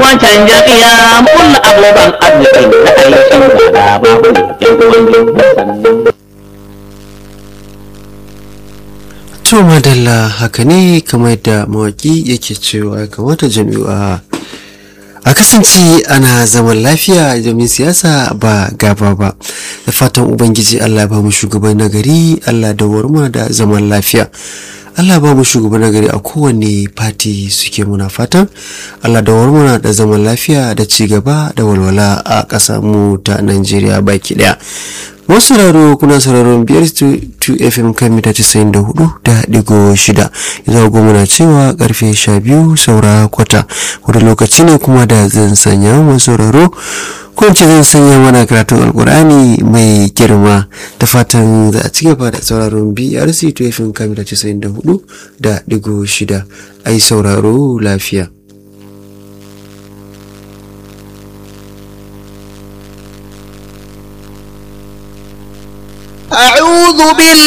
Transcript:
wancan jakiya mun abubuwan arziki na aikin gada babu ne yan uwan juna sannan To madalla haka ne kamar da mawaki yake cewa ya kamata jami'a a kasance ana zaman lafiya domin siyasa ba gaba ba da fatan ubangiji Allah ba mu shugaban nagari Allah da warma da zaman lafiya Allah ba mu shugaban nagari a kowane fati suke muna fatan Allah da warmuna da zaman lafiya da ci gaba da walwala a ƙasa mu ta Najeriya baki daya wasu sauraro kuna sauraron biyar 2 fm kan mita 94 da digo shida yanzu goma na cewa karfe 12 saura kwata wani lokaci ne kuma da zan sanya masu sauraro kwanci zan sanya mana karatun alkur'ani mai girma da fatan za a ci gaba da sauraron brc 2 fm kan mita 94 da digo shida ai sauraro lafiya أعوذ بالله